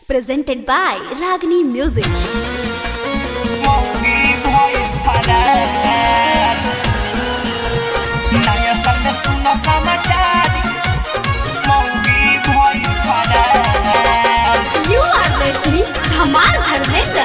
presented by Ragini Music. मौगी भइल फरार नयाँ साल में सुन समाचार मौगी भइल फरार You are listening Dhamal Dharmender.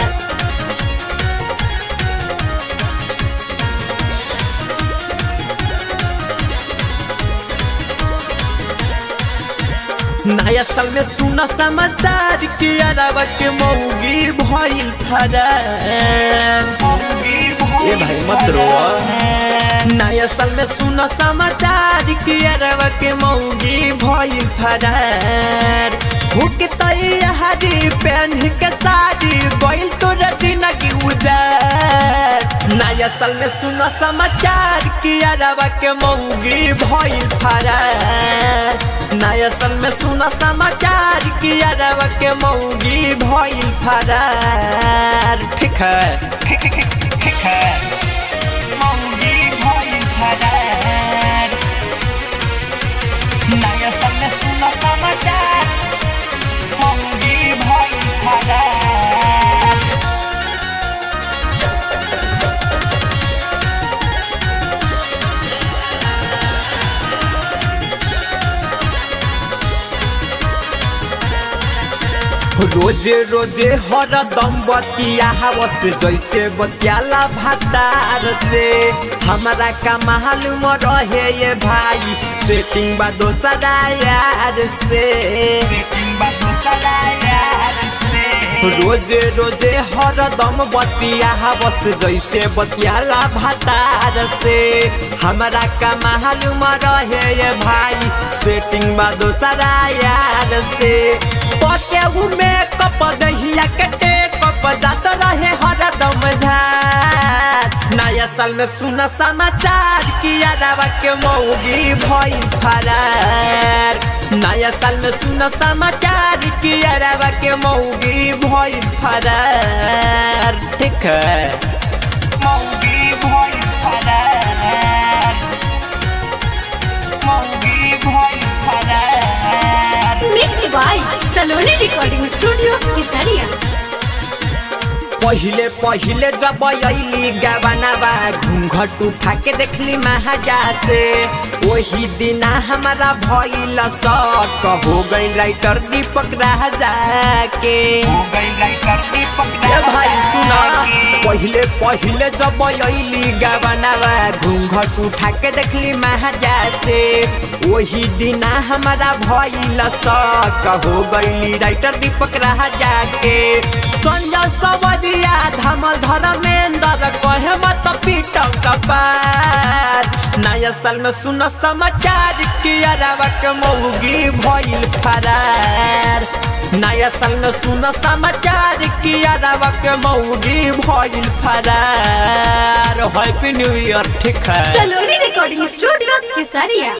नया साल में सुना समाचार कि अरबा के मौगी भइल फरार मौगी ए भाई मत रो नया साल में सुना समाचार कि अरबा के मौगी भइल फरार हुक तैयारी पहन के साड़ी गइल तो रजना की उदार नया साल में सुना समाचार कि अरबा के मौगी भइल फरार नया साल में सुना समाचार कि अरबा के मौगी भइल फरार ठीक है ठीक है मौगी भइल फरार नयाँ साल में सुन समाचार मौगी भइल फरार रोजे रोजे हरदम बतिया हवस जैसे बतियाला भातार से हमारा का मालूम रहे ये भाई सेटिंग बा दोसरा यार से सेटिंग बा दोसरा यार से रोजे रोजे हरदम बतिया हवस जैसे बतियाला भातार से हमारा का मालूम रहे ये भाई सेटिंग बा दोसरा यार से पटे में कप दहिया कटे कप जात रहे हरदम झार नया साल में सुना समाचार कि अरबा के मौगी भइल फरार नया साल में सुना समाचार कि अरबा के मौगी भइल फरार ठीक है मौगी भइल फरार मौगी भइल फरार Mixed by Saloni Recording Studio, Kesaria. पहिले पहिले जब अली गबनाबा घूंघट उठा के देखली महाजा से वही दिना हमारा भइल शक हो गई राइटर दीपक राजा के हो गई राइटर दीपक ए भाई सुना के। पहिले पहिले जब अली गबनाबा घूंघट उठा के देखली महाजा से वही दिना हमारा भइल शक हो गई राइटर दीपक राजा के संजय सवरिया धमल धर्मेंद्र कहे मत पीट कपार नया साल में सुन समाचार कि अरबा के मौगी भइल फरार नया साल में सुन समाचार कि अरबा के मौगी भइल फरार हैप्पी न्यू ईयर ठीक है Saloni Recording Studio, Kesaria.